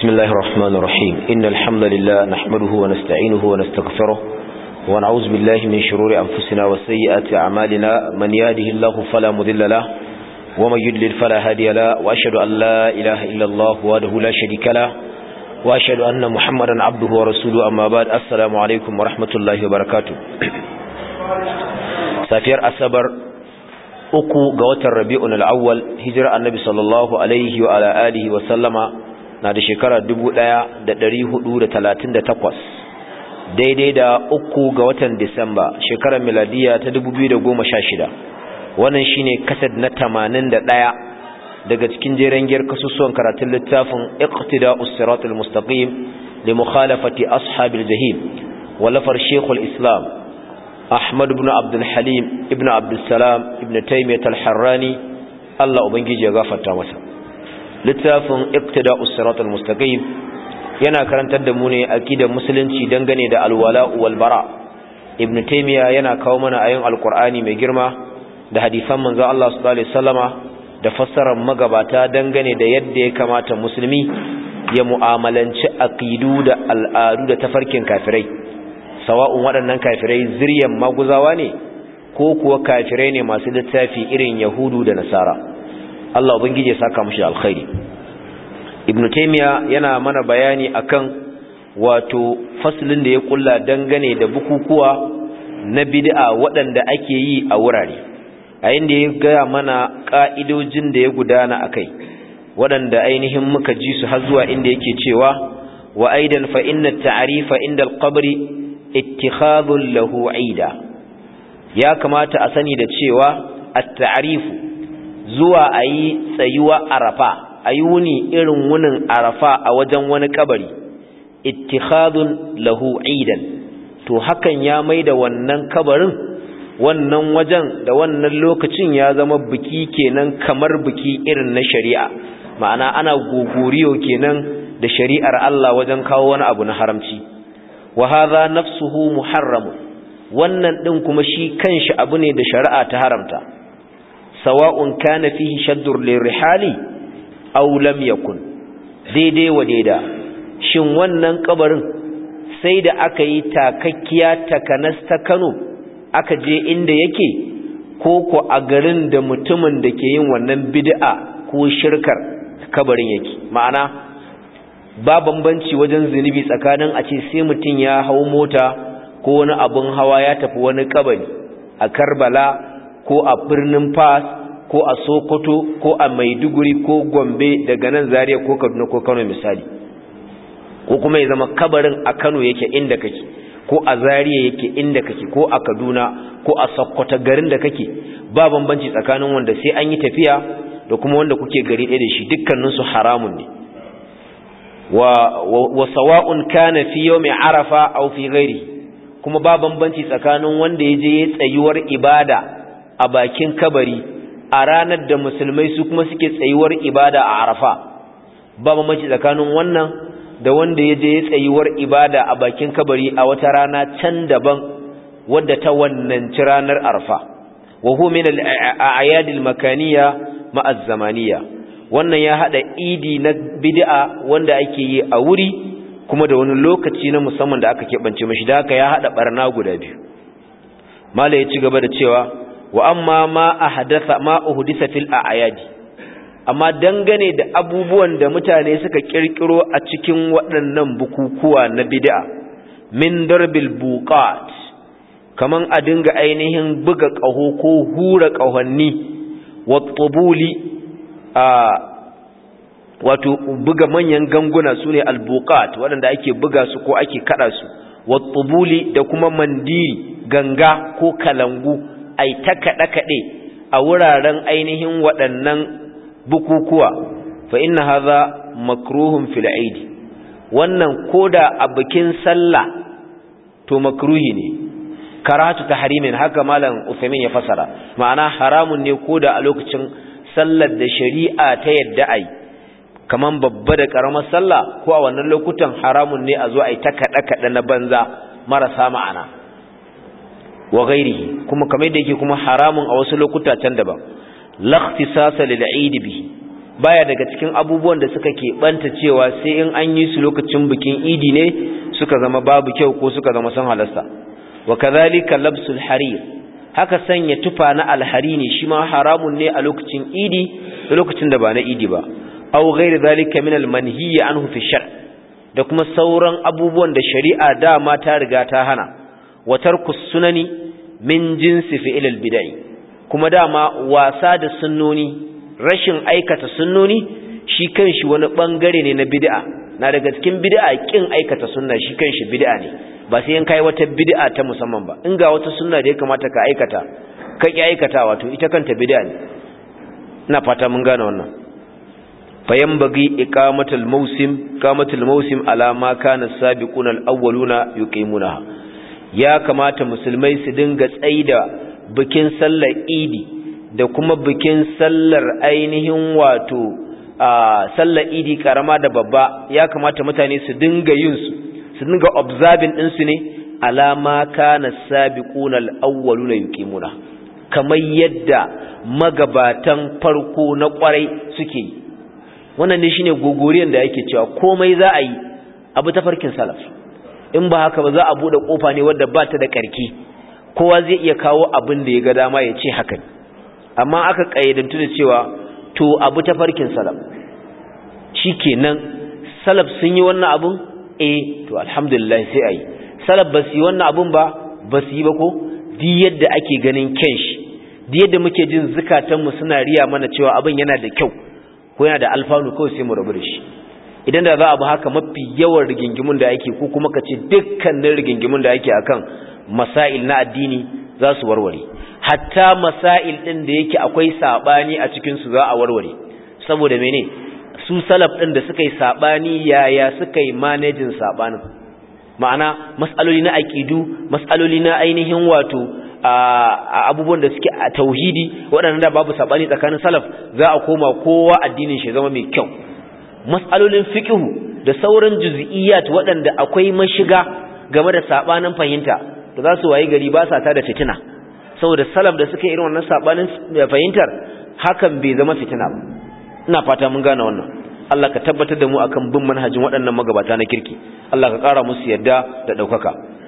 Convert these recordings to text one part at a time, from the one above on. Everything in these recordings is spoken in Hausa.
بسم الله الرحمن الرحيم إن الحمد لله نحمده ونستعينه ونستغفره ونعوذ بالله من شرور أنفسنا وسيئات أعمالنا من يهده الله فلا مذل له ومن يدلل فلا هادي له وأشهد أن لا إله إلا الله وحده لا شريك له وأشهد أن محمدا عبده ورسوله أما بعد السلام عليكم ورحمة الله وبركاته سافير أسبر uku ga watan rabi'un al'awwal hijira annabi sallallahu alaihi wa ala alihi wa sallama na da shekara 1438 daidai da uku ga watan disamba shekarar miladiya ta 2016 wannan shine kasad na 81 daga cikin jeren giyar kasusuwan karatun littafin iqtida'us siratal mustaqim li mukhalafati ashabil jahim walafar shekul islam Ahmad ibn Abdul Halim ibn Abdul Salam ibn Taymiyyah al-Harrani Allah ubangiji ya gafarta masa littafin Iqtida'us Siratal Mustaqim yana karantar da mu ne aqidar musulunci dangane da alwala wal bara Ibn Taymiyyah yana kawo mana ayoyin Alqur'ani mai girma da hadisan manzon Allah sallallahu alaihi wasallama da fassarar magabata dangane da yadda ya kamata musulmi ya mu'amalanci aqidu da al'adu da tafarkin kafirai sawa'un waɗannan kafirai ziryan maguzawa ne ko kuwa kafirai ne masu littafi irin yahudu da nasara Allah ubangije ya saka mushi alkhairi ibnu taymiya yana mana bayani akan wato faslin da ya kulla dangane da bukukuwa na bid'a waɗanda ake yi a wurare a inda ya gaya mana ka'idojin da ya gudana akai waɗanda ainihin muka ji su har zuwa inda yake cewa wa aidan fa inna at-ta'rifa inda al-qabri ittikhadun lahu aida ya kamata a sani da cewa at-ta'rifu zuwa ayi tsayuwa arafa ayi wuni irin wunin arafa a wajen wani kabari ittikhadun lahu aidan to hakan ya maida wannan kabarin wannan wajen da wannan lokacin ya zama biki kenan kamar biki irin na shari'a ma'ana ana gogoriyo kenan da shari'ar Allah wajen kawo wani abu na haramci wa hadha nafsuhu muharram wannan din kuma shi kanshi abu ne da shari'a ta haramta sawa'un kana fihi shaddur lirihali aw lam yakun daidai wa daida shin wannan kabarin sai da aka yi takakkiya takanas ta Kano aka je inda yake ko ko a garin da mutumin da ke yin wannan bid'a ko shirkar kabarin yake ma'ana ba bambanci wajen zunubi tsakanin a ce sai mutum ya hau mota ko wani abin hawa ya tafi wani kabari a karbala ko a birnin fas ko a sokoto ko a maiduguri ko gombe daga nan zariya ko kaduna ko kano misali ko kuma ya zama kabarin a kano yake inda kake ko a zariya yake inda kake ko a kaduna ko a sokoto garin da kake ba bambanci tsakanin wanda sai an yi tafiya da kuma wanda kuke gari ɗaya da shi dukkaninsu haramun ne wa sawa'un kana fi yawmi arafa aw fi ghairi kuma ba bambanci tsakanin wanda yaje ya tsayuwar ibada a bakin kabari a ranar da musulmai su kuma suke tsayuwar ibada a arafa ba bambanci tsakanin wannan da wanda yaje ya tsayuwar ibada a bakin kabari a wata rana can daban wadda ta wannan ranar arafa wa huwa min al-a'yad al-makaniyya ma'a az-zamaniyya wannan ya hada idi na bid'a wanda ake yi a wuri kuma da wani lokaci na musamman da aka keɓance mashi da haka ya hada barna guda biyu mala ya ci gaba da cewa wa amma ma ahdatha ma uhdisa fil a'yadi amma dangane da abubuwan da mutane suka kirkiro a cikin waɗannan bukukuwa na bid'a min darbil buqat kaman a dinga ainihin buga ƙaho ko hura ƙahonni wa tubuli a wato buga manyan ganguna su ne albuqat waɗanda ake buga su ko ake kada su wattubuli da kuma mandiri ganga ko kalangu ai ta kaɗe kaɗe a wuraren ainihin waɗannan bukukuwa fa inna hadha makruhun fil aidi wannan koda a bikin sallah to makruhi ne karatu tahrimin haka malam Uthaymeen ya fasara ma'ana haramun ne koda a lokacin sallar da shari'a ta yadda ai kaman babba da karamar sallah ko a wannan lokutan haramun ne a zo ai ta kada kada na banza marasa ma'ana wa ghairihi kuma kamar da yake kuma haramun a wasu lokuta can daban lakhtisasa lil eid bihi baya daga cikin abubuwan da suka keɓanta cewa sai in an yi su lokacin bikin idi ne suka zama babu kyau ko suka zama sun halasta wa kadhalika labsul harir haka sanya tufa na alhari ne shi ma haramun ne a lokacin idi da lokacin da ba na idi ba aw ghairi zalika min almanhiy anhu fi shar da kuma sauran abubuwan da shari'a dama ta riga ta hana wa tarku sunani min jinsi fi'il albid'i kuma dama wasa da sunnoni rashin aikata sunnoni shi kanshi wani bangare ne na bid'a na daga cikin bid'a kin aikata sunna shi kanshi bid'a ne ba sai in kai wata bid'a ta musamman ba in ga wata sunna da ya kamata ka aikata ka ki aikata wato ita kanta bid'a ne ina fata mun gane wannan fayambagi iqamatul mawsim iqamatul mawsim ala ma kana sabiquna al-awwaluna yuqimunaha ya kamata musulmai su dinga tsaida bikin sallar idi da kuma bikin sallar ainihin wato a sallar idi karama da babba ya kamata mutane su dinga yin su su dinga observing din su ne alama kana sabiquna al-awwaluna yuqimuna kamar yadda magabatan farko na kwarai suke yi wannan ne shine gogoriyan da yake cewa komai za a yi abu ta farkin salaf in ba haka ba za a bude kofa ne wadda ba ta da karki kowa zai iya kawo abin da ya ga dama ya ce haka amma aka kayyadantu da cewa to abu ta farkin salaf shikenan salaf sun yi wannan abun eh to alhamdulillah sai ayi salaf ba su yi wannan abun ba ba su yi ba ko di yadda ake ganin kyan shi di yadda muke jin zukatanmu suna riya mana cewa abin yana da kyau ko yana da alfanu kawai sai mu rabu da shi idan da za a bi haka mafi yawan rigingimun da ake ko kuma ka ce dukkanin rigingimun da ake akan masail na addini za su warware hatta masail din da yake akwai sabani a cikin su za a warware saboda mene su salaf din da suka yi sabani yaya suka yi managing sabanin ma'ana mas'aloli na aqidu mas'aloli na ainihin wato a abubuwan da suke a tauhidi waɗanda da babu sabani tsakanin salaf za a koma kowa addinin shi zama mai kyau mas'alolin fiqhu da sauran juz'iyyat waɗanda akwai mashiga game da sabanin fahimta da za su wayi gari ba sa ta da fitina saboda salaf da suka irin wannan sabanin fahimtar hakan bai zama fitina ba ina fata mun gane wannan Allah ka tabbatar da mu akan bin manhajin waɗannan magabata na kirki Allah ka ƙara musu yadda da ɗaukaka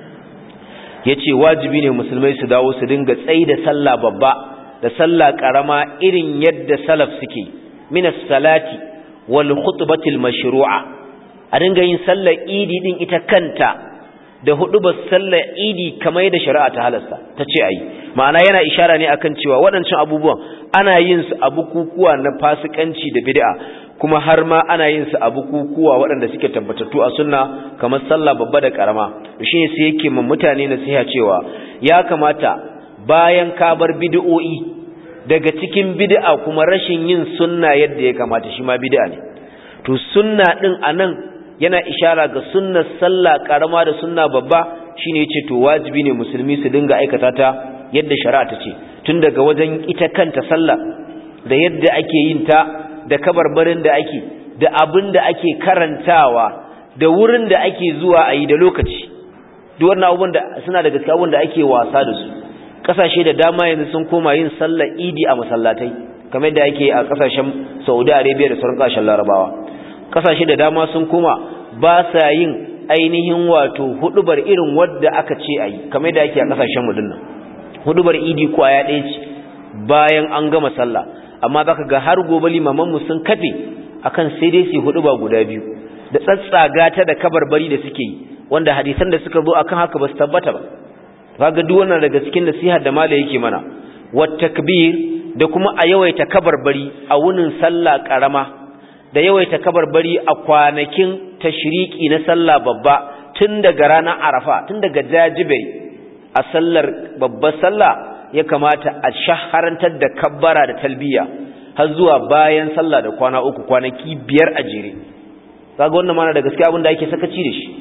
yace wajibi ne musulmai su dawo su dinga tsayi da sallah babba da sallah karama irin yadda salaf suke min as-salati wal khutbati al-mashru'a a dinga yin sallar idi din ita kanta da hudubar sallar idi kamar yadda shari'a ta halasta ta ce ayi ma'ana yana ishara ne akan cewa waɗancan abubuwan ana yin su a bukukuwa na fasikanci da bid'a kuma har ma ana yin su a bukukuwa waɗanda suke tabbatattu a sunna kamar sallah babba da karama shi ne sai yake mun mutane nasiha cewa ya kamata bayan ka bar bid'o'i daga cikin bid'a kuma rashin yin sunna yadda ya kamata shi ma bid'a ne to sunna din anan yana ishara ga sunnar sallah karama da sunna babba shine yace to wajibi ne musulmi su dinga aikata ta yadda shari'a ta ce tun daga wajen ita kanta sallah da yadda ake yin ta da kabarbarin da ake da abin da ake karantawa da wurin da ake zuwa a yi da lokaci duk wannan abubuwan da suna daga cikin abubuwan da ake wasa da su kasashe da dama yanzu sun koma yin sallar idi a masallatai kamar da ake a kasashen Saudi Arabia da sauran kasashen Larabawa kasashe da dama sun koma ba sa yin ainihin wato hudubar irin wadda aka ce a yi kamar da ake a kasashen mu dinnan hudubar idi ko aya ɗaya ce bayan an gama sallah amma zaka ga har gobe limaman mu sun kafe akan sai dai su hudu ba guda biyu da tsatsaga ta da kabarbari da suke yi wanda hadisan da suka zo akan haka ba su tabbata ba kaga duk wannan daga cikin nasihar da malai yake mana wat takbir da kuma a yawaita kabarbari a wunin sallah karama da yawaita kabarbari a kwanakin tashriki na sallah babba tun daga ranar arafa tun daga jajibari a sallar babbar sallah ya kamata a shaharantar da kabbara da talbiya har zuwa bayan sallah da kwana uku kwanaki biyar a jere kaga wannan mana da gaskiya abin da ake sakaci da shi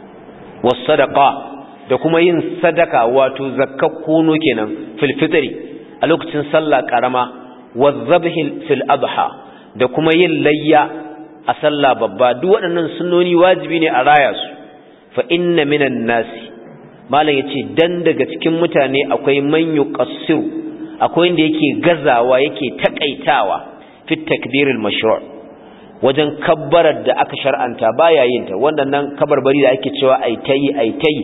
was sadaqa da kuma yin sadaka wato zakkar kono kenan fil fitri a lokacin sallah karama wa zabhi fil adha da kuma yin layya a sallah babba duk waɗannan sunnoni wajibi ne a raya su fa inna minan nasi malam yace dan daga cikin mutane akwai man yuqassiru akwai wanda yake gazawa yake takaitawa fi takbir al-mashru' wajen kabbarar da aka shar'anta baya yin ta wannan kabarbari da ake cewa ai tayi ai tayi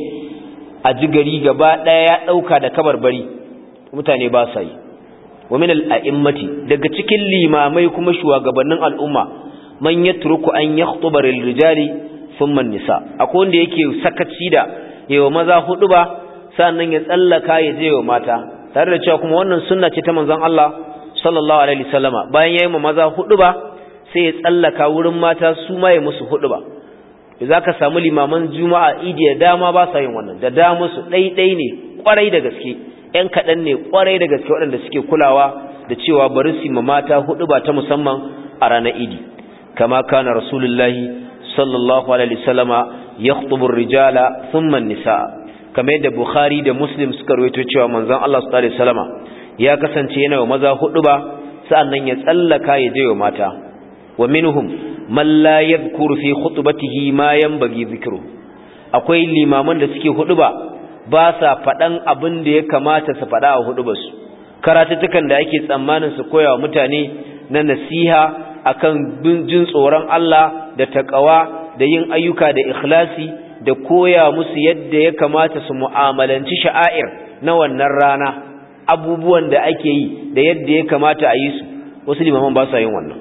a jigari gaba daya ya dauka da kabarbari mutane ba sa yi wa min al-a'immati daga cikin limamai kuma shugabannin al'umma man yatruku an yakhtuba lil-rijali thumma an-nisa akwai wanda yake sakaci da yawa maza hudu ba sannan ya tsallaka ya je wa mata tare da cewa kuma wannan sunna ce ta manzon Allah sallallahu alaihi wasallama bayan yayi ma maza hudu ba sai ya tsallaka wurin mata su ma ya musu hudu ba zaka samu limaman juma'a idi da dama ba sa yin wannan da dama su ɗaiɗai ne kwarai da gaske ƴan kaɗan ne kwarai da gaske waɗanda suke kulawa da cewa bari su ma mata hudu ba ta musamman a ranar idi kama kana rasulullahi sallallahu alaihi wasallama yakhtubu ar-rijala thumma an-nisaa kamar yadda Bukhari da Muslim suka rawaito cewa manzon Allah sallallahu alaihi wasallama ya kasance yana wa maza hudu ba sa'annan ya tsallaka ya je wa mata wa minhum man la yadhkuru fi khutbatihi ma yanbaghi dhikru akwai limaman da suke hudu ba ba sa fadan abin da ya kamata su fada a hudu basu karatutukan da ake tsammanin su koya wa mutane na nasiha akan jin tsoron Allah da takawa da yin ayyuka da ikhlasi da koya musu yadda ya kamata su mu'amalanci sha'air na wannan rana abubuwan da ake yi da yadda ya kamata a yi su wasu limaman ba sa yin wannan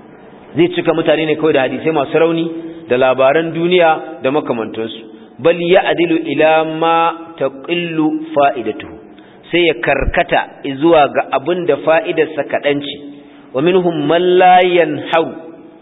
zai cika mutane ne kawai da hadisai masu rauni da labaran duniya da makamantansu bal ya adilu ila ma taqillu fa'idatuhu sai ya karkata zuwa ga abin da fa'idarsa kaɗan ce wa minhum man la yanharu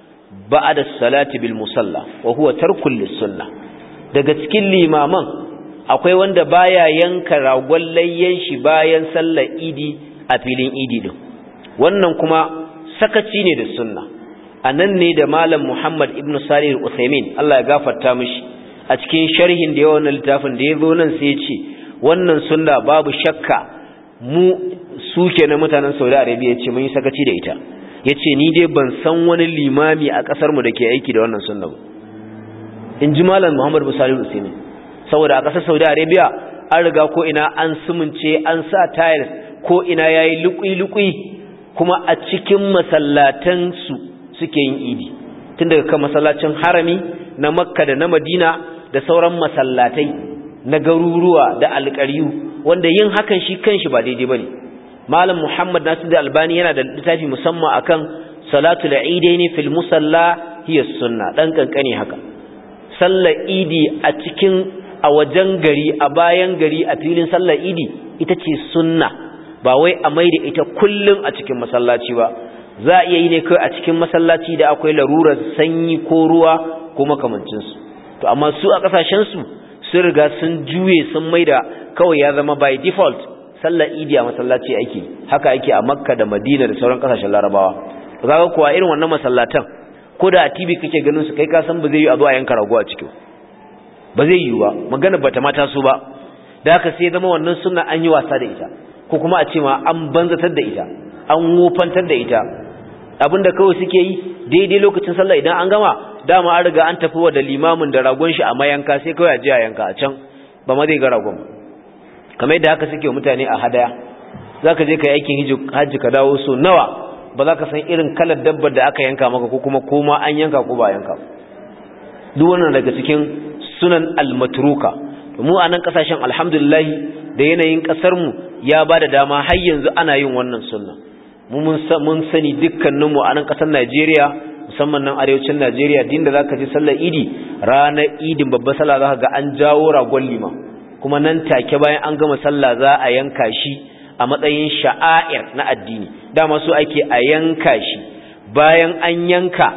ba'da salati bil musalla wa huwa tarkul lis-sunnah daga cikin limaman akwai wanda baya yanka ragon layyan shi bayan sallar idi a filin idi din wannan kuma sakaci ne da sunna anan ne da malam Muhammad ibn Salih al-Uthaymeen Allah ya gafarta mishi a cikin sharhin da yawan littafin da yazo nan sai ya ce wannan sunna babu shakka mu suke na mutanen Saudi Arabia yace mun yi sakaci da ita yace ni dai ban san wani limami a kasar mu dake aiki da wannan sunna ba in ji malam Muhammad Musali Usaini saboda a ƙasar Saudi Arabia an riga ko ina an sumunce an sa tiles ko ina yayi lukui-lukui kuma a cikin masallatan su suke yin idi tun daga kan masallacin harami na Makka da na Madina da sauran masallatai na garuruwa da alƙaryu wanda yin hakan shi kanshi ba daidai bane malam Muhammad Nasir Albani yana da littafi musamman akan salatul eidaini fil musalla hiya sunna dan kankane haka sallar idi a cikin a wajen gari a bayan gari a filin sallar idi ita ce sunna ba wai a maida ita kullum a cikin masallaci ba za a iya yi ne kai a cikin masallaci da akwai larurar sanyi ko ruwa ko makamancinsu to amma su a kasashensu sun riga sun juye sun maida kawai ya zama by default sallar idi a masallaci ake haka ake a makka da madina da sauran kasashen larabawa kaga kuwa irin wannan masallatan ko da a TV kake ganin su kai ka san ba zai yi a zo a yanka rago a cikin ba zai yi ba magana bata mata su ba da haka sai zama wannan sunna an yi wasa da ita ko kuma a ce ma an banzatar da ita an wofantar da ita abinda kawai suke yi daidai lokacin sallah idan an gama dama an riga an tafi wa da limamin da ragon shi a mayanka sai kawai a je a yanka a can ba ma zai ga ragon kamar yadda haka suke mutane a hadaya zaka je ka yi aikin hajji ka dawo so nawa ba za ka san irin kalar dabbar da aka yanka maka ko kuma koma an yanka ko ba yanka duk wannan daga cikin sunan almatruka mu a nan kasashen alhamdulillah da yanayin kasar mu ya ba da dama har yanzu ana yin wannan sunna mu mun sani dukkanin mu a nan kasar Najeriya musamman nan arewacin Najeriya din da zaka ji sallar Idi ranar Idin babbar sallah zaka ga an jawo ragon lima kuma nan take bayan an gama sallah za a yanka shi a matsayin sha'air na addini dama su ake a yanka shi bayan an yanka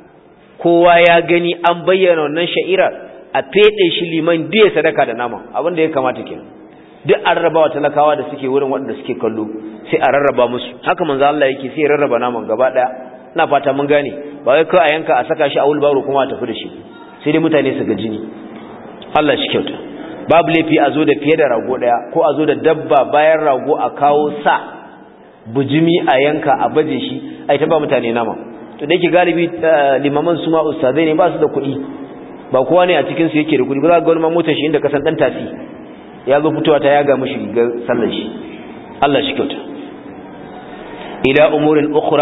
kowa ya gani an bayyana wannan sha'irar a fede shi liman biya sadaka da nama abin da ya kamata ke duk an rarraba wa talakawa da suke wurin waɗanda suke kallo sai a rarraba musu haka manzo Allah yake sai ya rarraba naman gaba daya ina fata mun gane ba wai kawai a yanka a saka shi a wulbaro kuma a tafi da shi sai dai mutane su ga jini Allah shi kyauta babu laifi a zo da fiye da rago daya ko a zo da dabba bayan rago a kawo sa bujimi a yanka a baje shi a ita ba mutane nama to da yake galibi limaman su ma ustazai ne ba su da kuɗi ba kowa ne a cikin su yake da kuɗi ba za ga wani motar shi inda kasan dan tasi ya zo fitowa ta yaga mishi ga sallar shi Allah shi kyauta ila umurin ukhra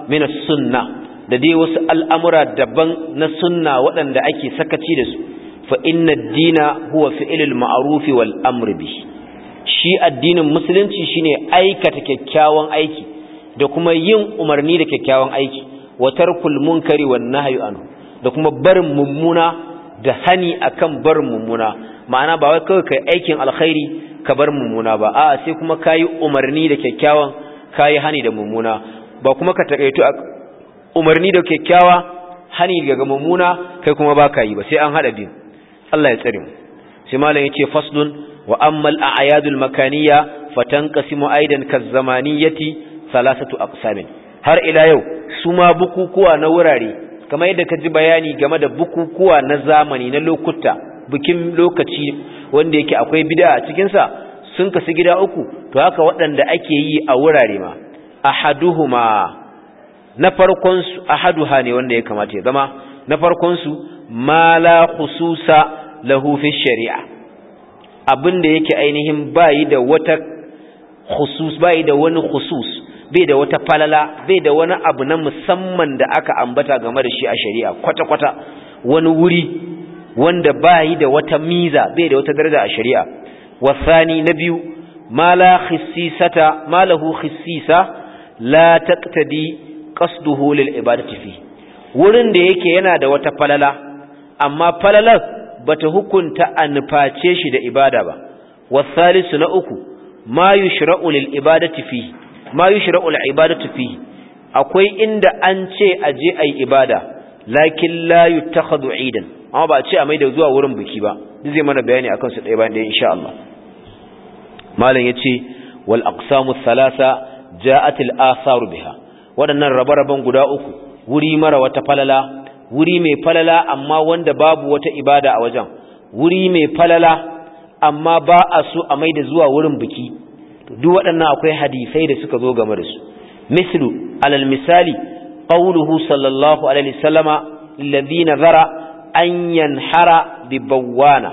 min as-sunnah da dai wasu al'amura daban na sunna waɗanda ake sakaci da su fa inna ad-dina huwa fi'lul ma'ruf wal amr bi shi addinin musulunci shine aikata kyakkyawan aiki da kuma yin umarni da kyakkyawan aiki wa tarkul munkari wan nahyi anhu da kuma barin mummuna da hani akan barin mummuna ma'ana ba wai kawai kai aikin alkhairi ka bar mummuna ba a'a sai kuma kayi umarni da kyakkyawan kayi hani da mummuna ba kuma ka takaitu a umarni da kyakkyawa hani daga mummuna kai kuma baka yi ba sai an hada biyu Allah ya tsare mu sai malam yace faslun wa ammal a'yadul makaniyya fatanqasimu aidan kazzamaniyati thalathatu aqsamin har ila yau su ma bukukuwa na wurare kamar yadda ka ji bayani game da bukukuwa na zamani na lokuta bikin lokaci wanda yake akwai bid'a a cikin sa sun kasu gida uku to haka waɗanda ake yi a wurare ma ahaduhuma na farkon su ahaduha ne wanda ya kamata ya zama na farkon su ma la khususa lahu fi shari'a abinda yake ainihin bayi da wata khusus bayi da wani khusus bai da wata falala bai da wani abu na musamman da aka ambata game da shi a shari'a kwata-kwata wani wuri wanda bayi da wata miza bai da wata daraja a shari'a wasani na biyu ma la khissisata ma lahu khissisa la taqtadi qasduhu lil ibadati fi wurin da yake yana da wata falala amma falalar bata hukunta a nuface shi da ibada ba wasalisu na uku ma yushra'u lil ibadati fi ma yushra'u lil ibadati fi akwai inda an ce a je ayi ibada lakin la yutakhadhu idan amma ba a ce a mai da zuwa wurin biki ba duk zai mana bayani akan su ɗaya bayan ɗaya insha Allah malam yace wal aqsamu thalatha ja'at al athar biha waɗannan rabe-raben guda uku wuri mara wata falala wuri mai falala amma wanda babu wata ibada a wajen wuri mai falala amma ba a so a mai da zuwa wurin biki duk waɗannan akwai hadisai da suka zo game da su mislu alal misali qawluhu sallallahu alaihi wasallama alladhi nazara an yanhara bi bawana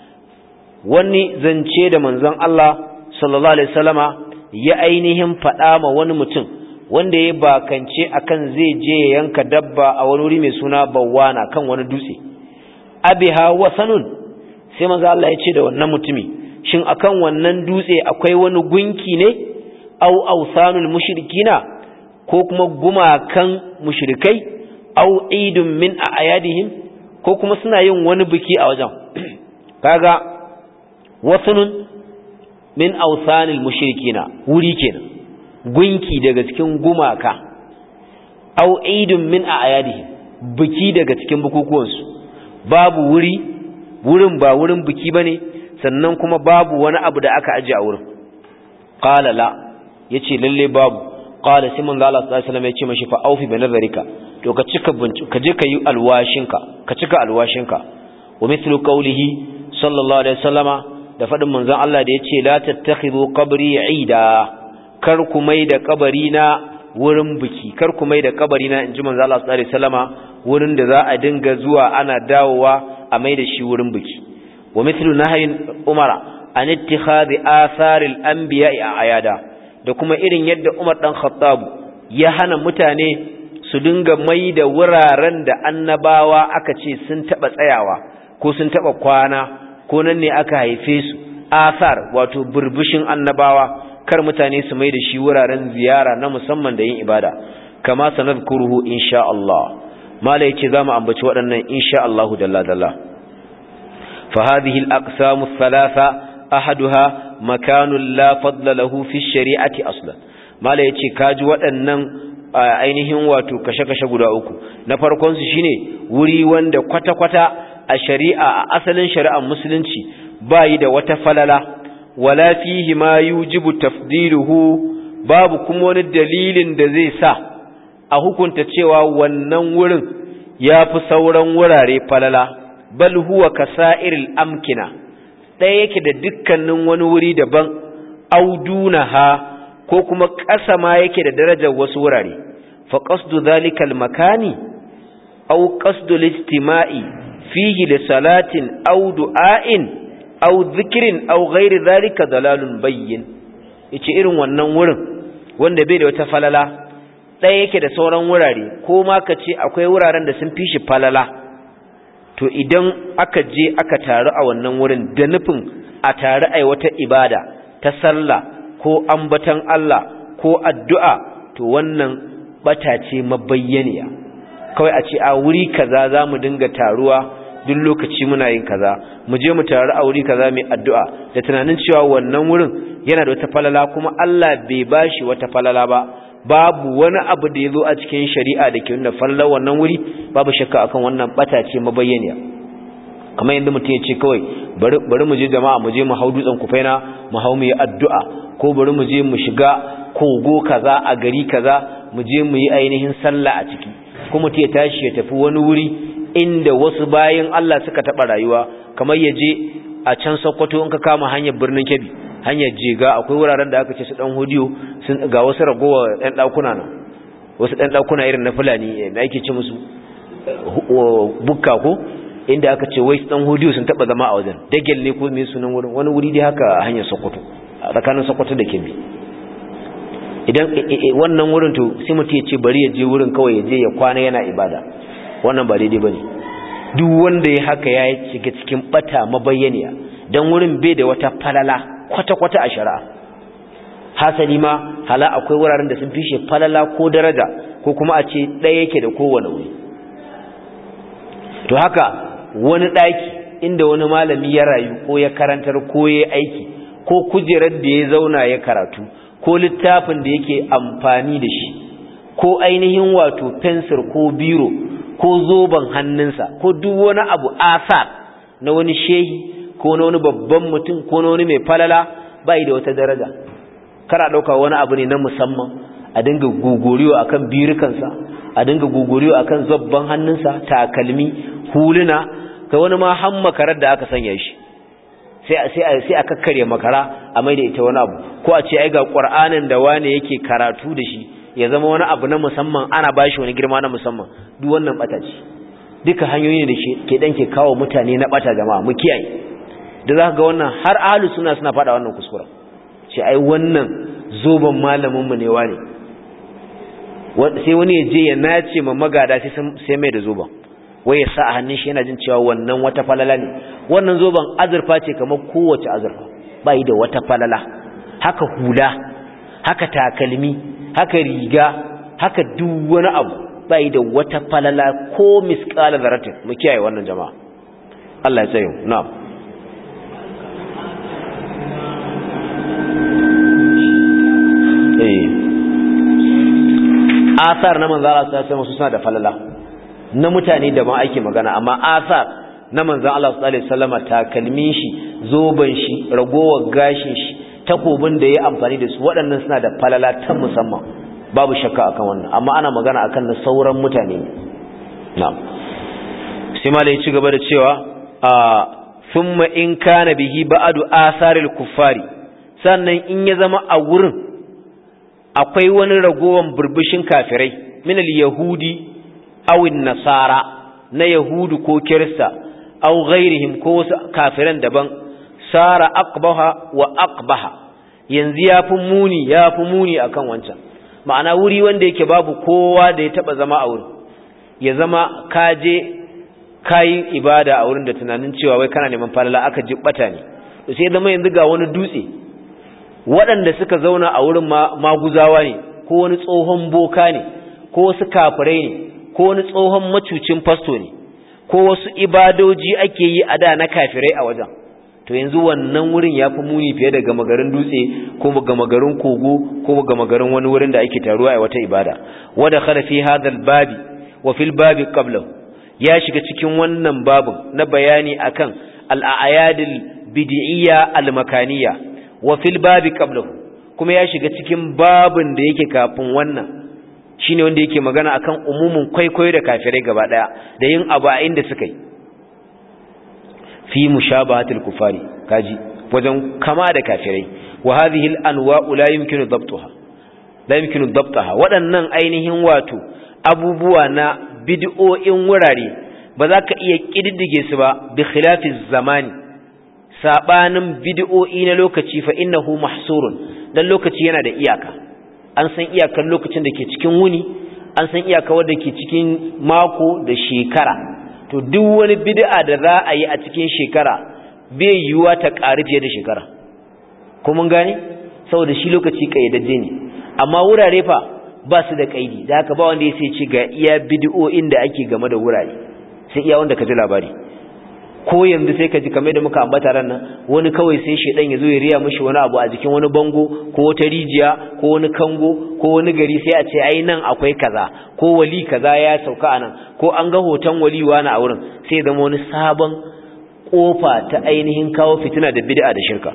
wani zance da manzon Allah sallallahu alaihi wasallama ya ainihin faɗa ma wani mutum wanda ya bakance akan zai je ya yanka dabba a wani wuri mai suna bawana kan wani dutse abiha wasanun sai manzo Allah ya ce da wannan mutumi shin akan wannan dutse akwai wani gunki ne au ausanul mushrikina ko kuma gumakan mushrikai au idun min ayadihim ko kuma suna yin wani biki a wajen kaga wasanun min ausanil mushrikina wuri kenan gunki daga cikin gumaka au idun min ayadihim biki daga cikin bukukuwansu babu wuri wurin ba wurin biki bane sannan kuma babu wani abu da aka aje a wurin qala la yace lalle babu qala sai manzo Allah sallallahu alaihi wasallam yace mashi fa aufi bi nazarika to ka cika ka je ka yi alwashinka ka cika alwashinka wa mithlu qawlihi sallallahu alaihi wasallama da fadin manzon Allah da yace la tattakhidhu qabri ida kar ku mai da kabari na wurin biki kar ku mai da kabari na inji manzo Allah sallallahu alaihi wasallama wurin da za a dinga zuwa ana dawowa a mai da shi wurin biki wa mithlu nahyin umara an ittikhadhi athar al-anbiya'i ayada da kuma irin yadda Umar dan Khattab ya hana mutane su dinga mai da wuraren da annabawa aka ce sun taba tsayawa ko sun taba kwana ko nan ne aka haife su athar wato burbushin annabawa kar mutane su mai da shi wuraren ziyara na musamman da yin ibada kama sanadkuruhu insha Allah mala yace zamu ambaci waɗannan insha Allah dalla dalla fa hadhihi al-aqsam ath-thalatha ahaduha makanun la fadla lahu fi shari'ati aslan mala yace kaji waɗannan ainihin wato kashe-kashe guda uku na farkon su shine wuri wanda kwata-kwata a shari'a a asalin shari'ar musulunci bayi da wata falala wala fihi ma yujibu tafdiluhu babu kuma wani dalilin da zai sa a hukunta cewa wannan wurin ya fi sauran wurare falala bal huwa kasa'iril amkina ɗaya yake da dukkanin wani wuri daban audunaha ko kuma ƙasa ma yake da darajar wasu wurare fa qasdu zalikal makani aw qasdu listima'i fihi li salatin aw du'ain aw dhikrin aw ghairi zalika dalalun bayyin yace irin wannan wurin wanda bai da wata falala ɗaya yake da sauran wurare ko ma ka ce akwai wuraren da sun fi shi falala to idan aka je aka taru a wannan wurin da nufin a taru a wata ibada ta sallah ko ambatan Allah ko addu'a to wannan bata ce mabayyaniya kawai a ce a wuri kaza za mu dinga taruwa duk lokaci muna yin kaza mu je mu taru a wuri kaza mai addu'a da tunanin cewa wannan wurin yana da wata falala kuma Allah bai bashi wata falala ba babu wani abu da ya zo a cikin shari'a da ke nuna falalar wannan wuri babu shakka akan wannan bata ce mabayyaniya kamar yadda mutum ya ce kawai bari mu je jama'a mu je mu hau dutsen kufaina mu hau mu yi addu'a ko bari mu je mu shiga kogo kaza a gari kaza mu je mu yi ainihin sallah a ciki ko mutum ya tashi ya tafi wani wuri inda wasu bayan Allah suka taɓa rayuwa kamar ya je a can Sokoto in ka kama hanyar birnin Kebbi hanyar Jega akwai wuraren da aka ce su dan hodiyo sun ga wasu ragowa ɗan ɗakuna nan wasu ɗan ɗakuna irin na Fulani da ake ce musu bukka ko inda aka ce wai dan hodiyo sun taɓa zama a wajen dagel ne ko me sunan wurin wani wuri dai haka a hanyar Sokoto a tsakanin Sokoto da Kebbi idan wannan wurin to sai mutum ya ce bari ya je wurin kawai ya je ya kwana yana ibada wannan ba daidai bane duk wanda ya haka ya shiga cikin bata mabayyaniya dan wurin bai da wata falala kwata-kwata a shari'a hasali ma hala akwai wuraren da sun fishe falala ko daraja ko kuma a ce ɗaya yake da kowane wuri to haka wani ɗaki inda wani malami ya rayu ko ya karantar ko ya aiki ko kujerar da ya zauna ya karatu ko littafin da yake amfani da shi ko ainihin wato fensir ko biro ko zoben hannunsa ko duk wani abu asar na wani shehi ko na wani babban mutum ko na wani mai falala bai da wata daraja kara dauka wani abu ne na musamman a dinga guguriyo akan birukansa a dinga guguriyo akan zobban hannunsa takalmi huluna kai wani ma har makarar da aka sanya shi sai sai sai a kakkarya makara a mai da ita wani abu ko a ce ai ga qur'anin da wane yake karatu da shi ya zama wani abu na musamman ana bashi wani girma na musamman duk wannan bata ce duka hanyoyi ne da ke dan ke kawo mutane na bata jama'a mu kiyaye da za ga wannan har ahlu suna suna fada wannan kuskura ce ai wannan zoban malamin mu ne wane sai wani ya je ya nace ma magada sai sai mai da zoban wai ya sa a hannun shi yana jin cewa wannan wata falala ne wannan zoban azurfa ce kamar kowace azurfa ba yi da wata falala haka hula haka takalmi haka riga haka duk wani abu ba yi da wata falala ko miskala zaratin mu kiyaye wannan jama'a Allah ya tsaye na'am asar na manzo Allah sallallahu alaihi suna da falala na mutane da ma ake magana amma asar na manzo Allah sallallahu alaihi wasallama takalmin shi zoban shi ragowar gashin shi takobin da ya amfani da su waɗannan suna da falala ta musamman babu shakka akan wannan amma ana magana akan na sauran mutane na'am sai malai ci gaba da cewa a thumma in kana bihi ba'du asaril kuffari sannan in ya zama a wurin akwai wani ragowan burbushin kafirai minal yahudi awin nasara na yahudu ko kirista aw ghairihim ko wasu kafiran daban sara aqbaha wa aqbaha yanzu yafi muni yafi muni akan wancan ma'ana wuri wanda yake babu kowa da ya taba zama a wurin ya zama kaje kayi ibada a wurin da tunanin cewa wai kana neman falala aka jibbata ne to sai zama yanzu ga wani dutse waɗanda suka zauna a wurin maguzawa ne ko wani tsohon boka ne ko wasu kafirai ne ko wani tsohon macucin fasto ne ko wasu ibadoji ake yi a da na kafirai a wajen to yanzu wannan wurin ya fi muni fiye da gama garin dutse ko gama garin kogo ko gama garin wani wurin da ake taruwa a wata ibada wada khala fi hadal babi wa fil babi qablahu ya shiga cikin wannan babin na bayani akan al-a'yadil bid'iyya al-makaniyya wa fil babi qablahu kuma ya shiga cikin babin da yake kafin wannan shine wanda yake magana akan umumin kwaikwayo da kafirai gaba daya da yin abu a inda suka yi fi mushabahatil kufari kaji wajen kama da kafirai wa hadhihi al anwa'u la yumkinu dabtaha la yumkinu dabtaha waɗannan ainihin wato abubuwa na bid'o'in wurare ba za ka iya kididdige su ba bi khilafiz zamani sabanin bid'o'i na lokaci fa innahu mahsurun dan lokaci yana da iyaka an san iyakar lokacin da ke cikin wuni an san iyakar wadda ke cikin mako da shekara to duk wani bid'a da za a yi a cikin shekara bai yiwuwa ta ƙari fiye da shekara ko mun gane saboda shi lokaci kayyadajje ne amma wurare fa ba su da kaidi da haka ba wanda ya sai ce ga iya bid'o'in da ake game da wurare sai iya wanda ka ji labari ko yanzu sai ka ji kamar da muka ambata ran nan wani kawai sai shedan ya zo ya riya mishi wani abu a jikin wani bango ko wata rijiya ko wani kango ko wani gari sai a ce ai nan akwai kaza ko wali kaza ya sauka anan ko an ga hoton wali wani a wurin sai ya zama wani sabon kofa ta ainihin kawo fitina da bid'a da shirka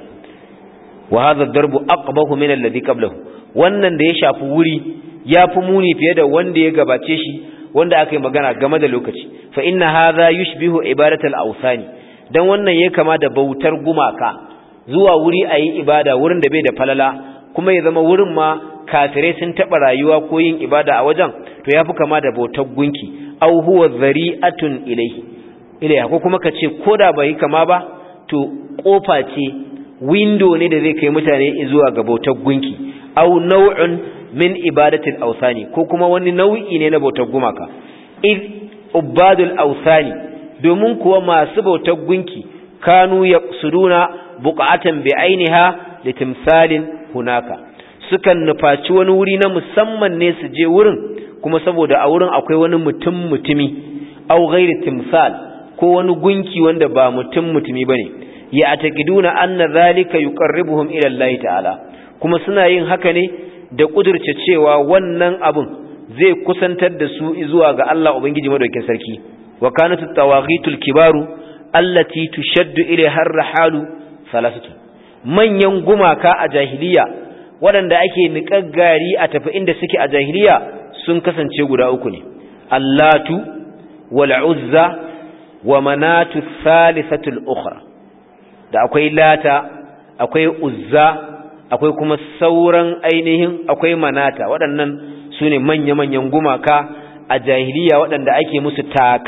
wa hadha ad-darbu aqbahu min alladhi qablahu wannan da ya shafi wuri ya fi muni fiye da wanda ya gabace shi wanda aka yi magana game da lokaci fa inna hadha yushbihu ibadatal awsani dan wannan ya kama da bautar gumaka zuwa wuri ayi ibada wurin da bai da falala kuma ya zama wurin ma kafirai sun taba rayuwa ko yin ibada a wajen to yafi kama da bautar gunki aw huwa dhari'atun ilayhi ilayhi ko kuma kace koda bai kama ba to kofa ce window ne da zai kai mutane zuwa ga bautar gunki aw naw'un min ibadatil awsani ko kuma wani nau'i ne na bautar gumaka id ubadul awsani domin kuwa masu bautar gunki kanu yaqsuduna buqatan bi ainiha litimsalin hunaka sukan nufaci wani wuri na musamman ne su je wurin kuma saboda a wurin akwai wani mutum mutumi aw ghairi timsal ko wani gunki wanda ba mutum mutumi bane ya ataqiduna anna zalika yuqarribuhum ila Allah ta'ala kuma suna yin haka ne da kudurce cewa wannan abun zai kusantar da su zuwa ga Allah Ubangiji madaukakin sarki wa kanatu tawaghitul kibaru allati tushaddu ilaiha ar-rahalu salasatu manyan gumaka a jahiliya waɗanda ake niƙar gari a tafi inda suke a jahiliya sun kasance guda uku ne allatu wal uzza wa manatu thalithatul ukhra da akwai lata akwai uzza akwai kuma sauran ainihin akwai manata waɗannan su ne manya-manyan gumaka a jahiliya waɗanda ake musu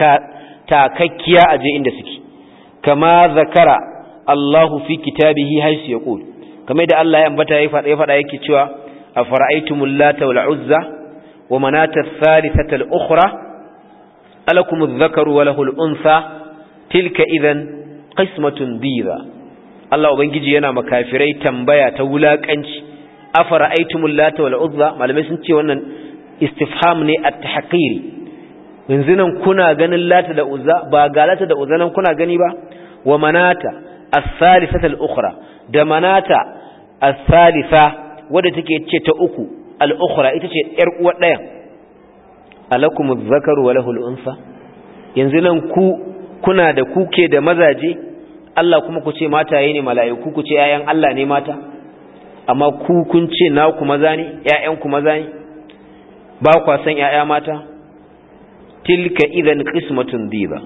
takakkiya a je inda suke kama zakara Allahu fi kitabihi haisu ya ƙul kamar da Allah ya ambata ya faɗa yake cewa a fara'aitumul lata wal uzza wa manata thalithata al ukhra alakum adh-dhakaru wa lahu al-untha tilka idan qismatun dhiza Allah Ubangiji yana makafirai tambaya ta wulakanci afara aitumul lata wal uzza malamai sun ce wannan istifham ne at-tahqiri yanzu nan kuna ganin lata da uzza ba ga lata da uzza nan kuna gani ba wa manata as-salisata al-ukhra da manata as-salisa wadda take ce ta uku al-ukhra ita ce yar uwar daya alakum adh-dhakaru wa lahu al-unsa yanzu nan ku kuna da kuke da mazaje Allah kuma ku ce mataye ne mala'iku ku ce ‘ya'yan Allah ne mata, amma ku kun ce na ku maza ne, ‘ya'yan ku maza ne, ba kwa san ‘ya'ya mata, tilka idan ƙismatun diba,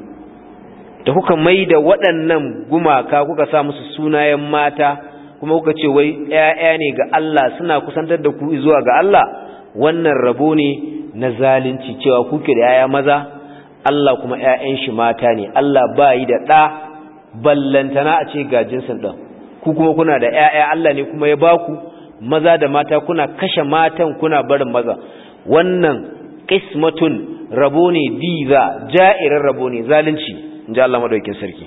da kuka mai da waɗannan gumaka kuka sa musu sunayen mata, kuma kuka ce wai ‘ya'ya ne ga Allah suna kusantar da ku zuwa ga Allah, wannan rabo ne na zalunci cewa kuke da ‘ya'ya maza, Allah kuma ‘ya'yan shi mata ne, Allah ba yi da ɗa. ballantana a ce ga jinsin ɗan ku kuma kuna da ‘ya'ya Allah ne kuma ya ba ku maza da mata kuna kashe matan kuna barin maza wannan ƙismatun rabo ne diza ja'irar rabo ne zalunci in ji Allah maɗaukin sarki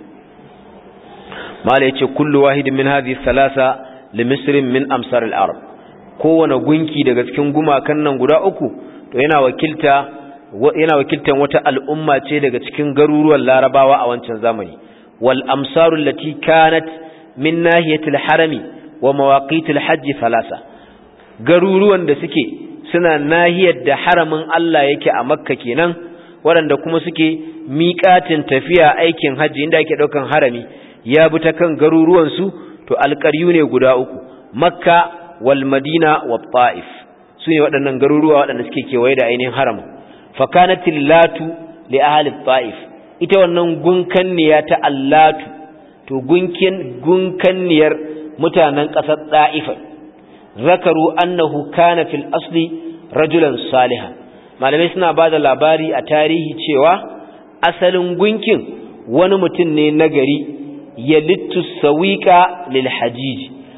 mala ya ce kullu wahidin min hadhi salasa limisrin min amsar al-arab kowane gunki daga cikin gumakan nan guda uku to yana wakilta yana wakiltan wata al'umma ce daga cikin garuruwan larabawa a wancan zamani والأمصار التي كانت من ناحية الحرم ومواقيت الحج ثلاثة garuruwan da suke suna nahiyar da haramin Allah yake a Makka kenan waɗanda kuma suke miƙatin tafiya aikin hajji inda ake ɗaukan harami ya bi ta kan garuruwan su to alƙaryu ne guda uku Makka wal Madina wa Ta'if su ne waɗannan garuruwa waɗanda suke kewaye da ainihin haram fa kanatil latu li ahli Ta'if ita wannan gunkanniya ta allatu to gunkin gunkanniyar mutanen ƙasar ɗa'ifa zakaru annahu kana fil asli rajulan salihan malamai suna ba da labari a tarihi cewa asalin gunkin wani mutum ne nagari ya littu sawiƙa lil hajiji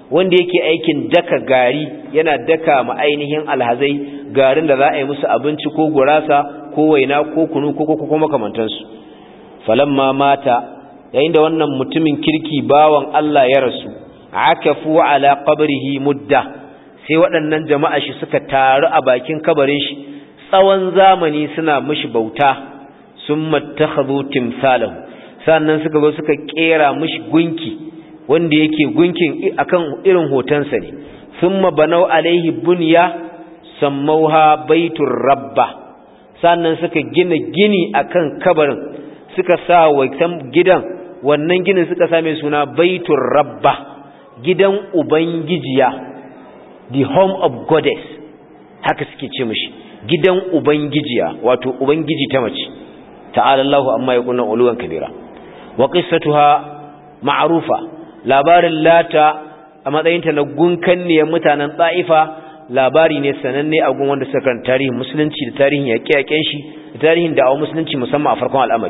wanda yake aikin daka gari yana daka ma ainihin alhazai garin da za a yi musu abinci ko gurasa ko waina ko kunu ko ko makamantansu falamma mata yayin da wannan mutumin kirki bawan Allah ya rasu akafu ala qabrihi mudda sai waɗannan jama'a shi suka taru a bakin kabarin shi tsawon zamani suna mishi bauta summa takhadhu timsalahu sannan suka zo suka kera mishi gunki wanda yake gunkin akan irin hotonsa ne thumma banau alaihi bunya sammauha baitur rabba sannan suka gina gini akan kabarin suka sa wa gidan wannan ginin suka sa mai suna baitur rabba gidan ubangijiya the home of goddess haka suke ce mishi gidan ubangijiya wato ubangiji ta mace ta'ala Allahu amma yakuna uluwan kabira wa qissatuha ma'rufa labarin lata a matsayinta na gunkanniyar mutanen ta'ifa labari ne sananne a gun wanda suka kan tarihin musulunci da tarihin yaƙe-yaƙen shi da tarihin da'awar musulunci musamman a farkon al'amari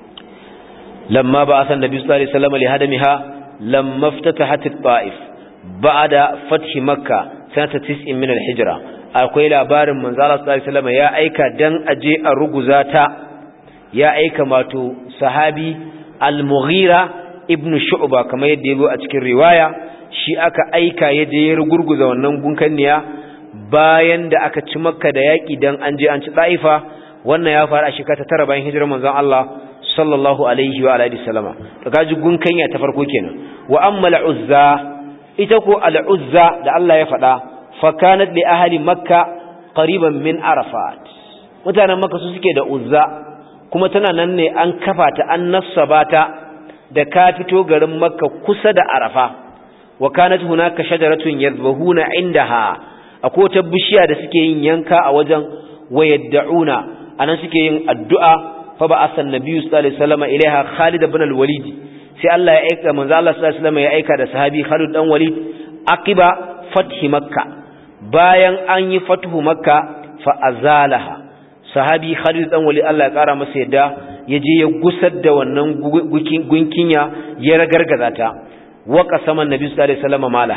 lamma ba a san nabi sallallahu alaihi wasallam li hadamiha lamma ftatahat at-ta'if ba'da fath makka sanata 90 min al-hijra akwai labarin manzo Allah sallallahu alaihi wasallam ya aika dan aje a ruguza ta ya aika mato sahabi al-mughira ibn shu'ba kamar yadda yabo a cikin riwaya shi aka aika ya je ya rugurguza wannan gunkanniya bayan da aka ci makka da yaki dan an je an ci daifa wannan ya faru a shekara tara bayan hijirar manzon Allah sallallahu alaihi wa alihi wasallama to kaji gunkanya ta farko kenan wa amma al-uzza ita ko al-uzza da Allah ya faɗa fa kanat li ahli makka qariban min arafat mutanen makka su suke da uzza kuma tana nan ne an kafa ta an nassaba ta da ka fito garin makka kusa da arafa wa kanat hunaka shajaratun yadhbahuna indaha akwai ta bishiya da suke yin yanka a wajen wayadda'una anan suke yin addu'a fa ba'atha an-nabiy sallallahu alaihi wasallam ilaiha Khalid ibn al-Walid sai Allah ya aika manzo Allah sallallahu alaihi wasallam ya aika da sahabi Khalid dan Walid aqiba fathi makka bayan an yi fathu makka fa azalaha sahabi Khalid dan Walid Allah ya kara masa yadda ya je ya gusar da wannan gunkinya ya ragargaza ta wa qasaman nabi sallallahu alaihi wasallam mala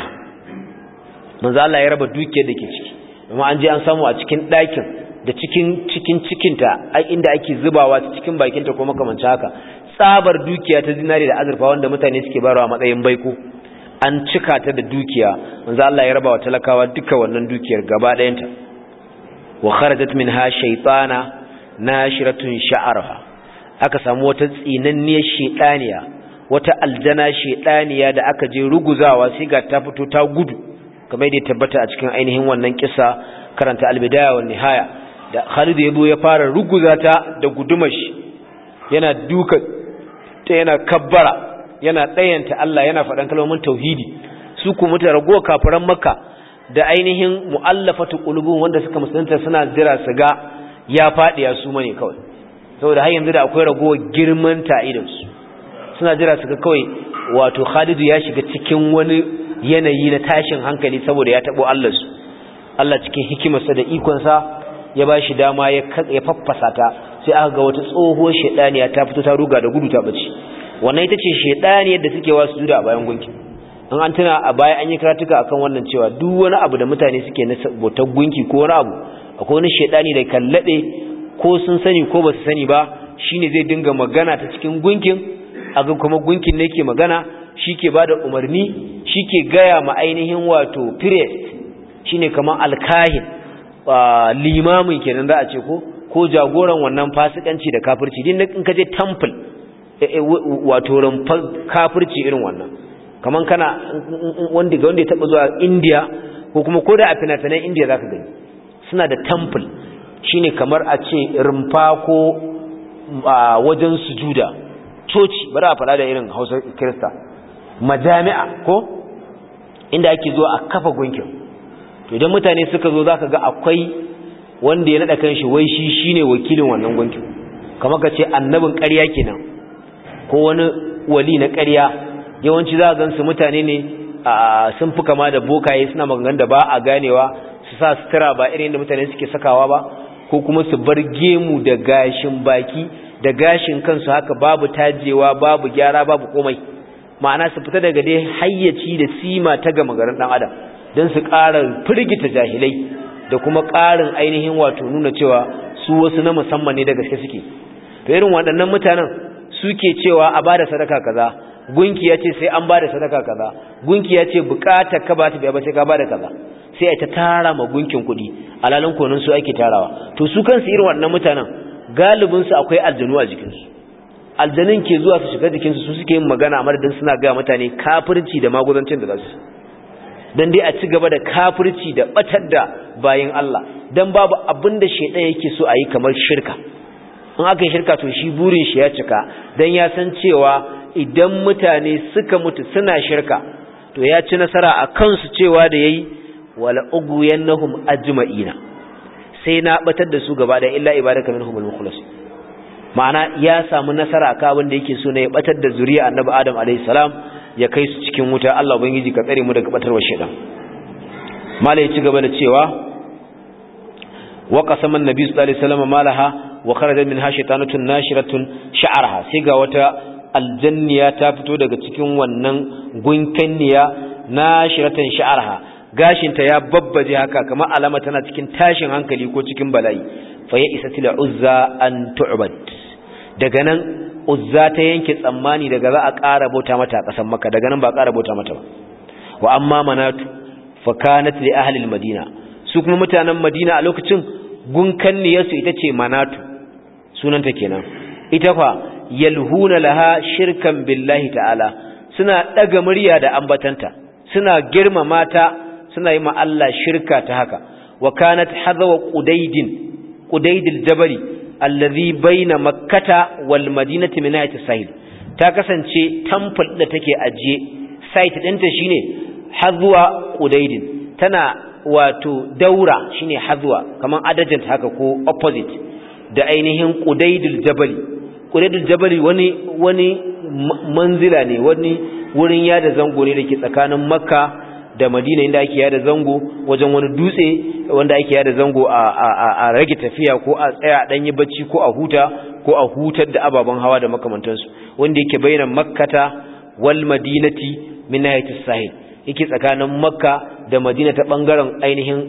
manzo Allah ya raba dukiyar da ke ciki amma an je an samu a cikin ɗakin da cikin cikin cikinta inda ake zubawa ta cikin bakinta ko makamancin haka tsabar dukiya ta zinari da azurfa wanda mutane suke barawa matsayin baiko an cika ta da dukiya manzo Allah ya raba wa talakawa duka wannan dukiyar gaba ɗayanta wa kharajat minha shaytana nashiratun sha'arha aka samu wata tsinanniyar shedaniya wata aljana shedaniya da aka je ruguzawa sai ga ta fito ta gudu kamar yadda tabbata a cikin ainihin wannan kissa karanta albidaya wa nihaya da Khalid ya zo ya fara ruguza ta da gudumar shi yana duka ta yana kabbara yana tsayanta Allah yana faɗan kalmomin tauhidi su ku mutu rago kafiran makka da ainihin mu'allafatu qulubun wanda suka musulunta suna jira su ga ya faɗi ya su mane kawai saboda har yanzu da akwai ragowar girman ta idan su suna jira su ga kawai wato Khalid ya shiga cikin wani yanayi na tashin hankali saboda ya tabo Allah su Allah cikin hikimarsa da ikonsa ya ba shi dama ya faffasa ta sai aka ga wata tsohuwar shedaniya ta fito ta ruga da gudu ta bace wannan ita ce shedaniyar da suke wasu juda a bayan gunki in an tuna a baya an yi karatuka akan wannan cewa duk wani abu da mutane suke na bautar gunki ko wani abu akwai wani shedani da kallabe ko sun sani ko ba su sani ba shine zai dinga magana ta cikin gunkin aga kuma gunkin ne ke magana shi ke ba da umarni shi ke gaya ma ainihin wato priest shine kamar alkahin limamin kenan za a ce ko ko jagoran wannan fasikanci da kafirci din in ka je temple wato rumfar kafirci irin wannan kaman kana wanda ga wanda ya taba zuwa India ko kuma ko da a fina-finan India zaka gani suna da temple shine kamar a ce rumfa ko wajen sujuda coci bari a faɗa da irin Hausa Kirista majami'a ko inda ake zuwa a kafa gunkin to idan mutane suka zo zaka ga akwai wanda ya nada kanshi wai shi shine wakilin wannan gunkin kamar ka ce annabin ƙarya kenan ko wani wali na ƙarya yawanci za a gansu mutane ne sun fi kama da bokaye suna maganganun da ba a ganewa su sa sutura ba irin da mutane suke sakawa ba ko kuma su bar gemu da gashin baki da gashin kansu haka babu tajewa babu gyara babu komai ma'ana su fita daga dai hayyaci da sima ta gama garin dan adam don su ƙara firgita jahilai da kuma ƙarin ainihin wato nuna cewa su wasu na musamman ne da gaske suke to irin waɗannan mutanen suke cewa a bada sadaka kaza gunki ya ce sai an bada sadaka kaza gunki ya ce bukatar ka ba ta biya ba sai ka bada kaza sai a ta tara ma gunkin kuɗi alalin konin su ake tarawa to su kansu irin waɗannan mutanen galibin su akwai aljanu a jikinsu aljanun ke zuwa su shiga jikinsu su suke yin magana a madadin suna ga mutane kafirci da maguzancin da za su dan dai a ci gaba da kafirci da batar da bayin Allah dan babu abin da shedan yake so a yi kamar shirka in aka yi shirka to shi burin shi ya cika dan ya san cewa idan mutane suka mutu suna shirka to ya ci nasara a kansu cewa da yayi wala ugwiyannahum ajma'ina sai na batar da su gaba da illa ibadaka minhumul mukhlas ma'ana ya samu nasara akan abin da yake so ne ya batar da zuriya annabi adam alayhi salam ya kai su cikin wuta Allah ubangiji ka tsare mu daga batarwar shedan malai ci gaba da cewa wa qasama an-nabi sallallahu alaihi wasallam malaha wa kharaja minha shaytanatun nashiratun sha'arha sai ga wata aljanniya ta fito daga cikin wannan gunkanniya nashiratan sha'arha gashinta ya babbaje haka kamar alama tana cikin tashin hankali ko cikin bala'i fa ya isa tila uzza an tu'bad daga nan uzza ta yanke tsammani daga za a ƙara bauta mata a ƙasar makka daga nan ba a ƙara bauta mata ba wa amma manatu fa kanat li ahli al-madina su kuma mutanen madina a lokacin gunkanniyarsu ita ce manatu sunanta kenan ita fa yalhuna laha shirkan billahi ta'ala suna daga murya da ambatanta suna girmama ta suna yi ma Allah shirka ta haka wa kanat hadwa qudaydin qudaydil jabali allazi baina makkata wal madinati min ayati sahil ta kasance temple da take ajiye site ɗinta shine hadwa qudaydin tana wato daura shine hadwa kaman adajant haka ko opposite da ainihin qudaydil jabali qudaydil jabali wani wani manzila ne wani wurin yada zango ne dake tsakanin makka da madina inda ake yada zango wajen wani dutse wanda ake yada zango a rage tafiya ko a tsaya a danyi bacci ko a huta ko a hutar da ababen hawa da makamantansu wanda yake bayyana makkata wal madinati min nahiyatis sahil yake tsakanin makka da madina ta bangaren ainihin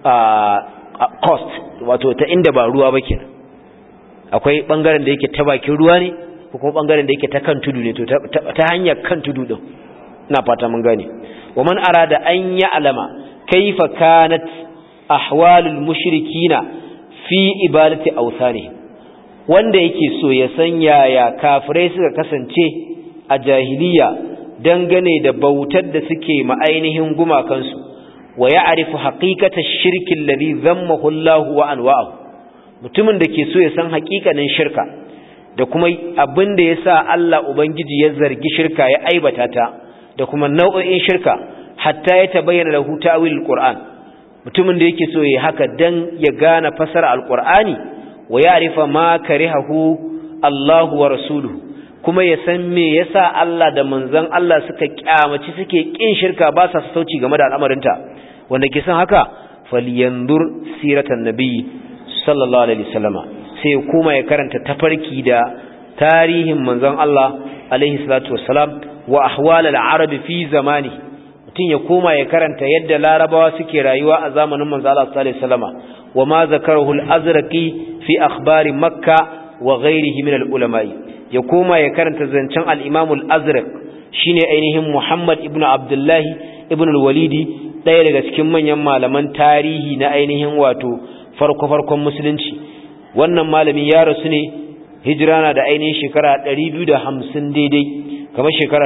coast wato ta inda ba ruwa ba kenan akwai bangaren da yake ta bakin ruwa ne ko kuma bangaren da yake ta kan tudu ne to ta hanyar kan tudu din ina fata mun gane wa man arada an ya'lama kaifa kanat ahwalul mushrikina fi ibadati awsani wanda yake so ya san yaya kafirai suka kasance a jahiliya dangane da bautar da suke ma ainihin gumakansu wa ya'rifu haqiqatash shirki alladhi dhammahu Allah wa anwa'ahu mutumin da ke so ya san haƙiƙanin shirka da kuma abin da yasa Allah ubangiji ya zargi shirka ya aibata ta da kuma nau'o'in shirka hatta ya tabayyana lahu ta'wil alquran mutumin da yake so ya haka dan ya gane fasara alqur'ani wa ya'rifa ma karihahu Allah wa rasuluhu kuma ya san me yasa Allah da manzon Allah suka kyamaci suke kin shirka ba sa sauci game da al'amarinta wanda ke san haka falyandur siratan nabi sallallahu alaihi wasallama sai kuma ya karanta tafarki da tarihin manzon Allah alaihi salatu wassalam wa ahwal al-arab fi zamani mutun ya koma ya karanta yadda larabawa suke rayuwa a zamanin manzo Allah sallallahu alaihi wasallama wa ma zakarahu al-azraqi fi akhbari makkah wa ghayrihi min al-ulama'i ya koma ya karanta zancen al-imam al-azraq shine ainihin Muhammad ibn Abdullah ibn al-Walidi daya daga cikin manyan malaman tarihi na ainihin wato farko farkon musulunci wannan malami ya rasu ne hijira na da ainihin shekara 250 daidai kamar shekara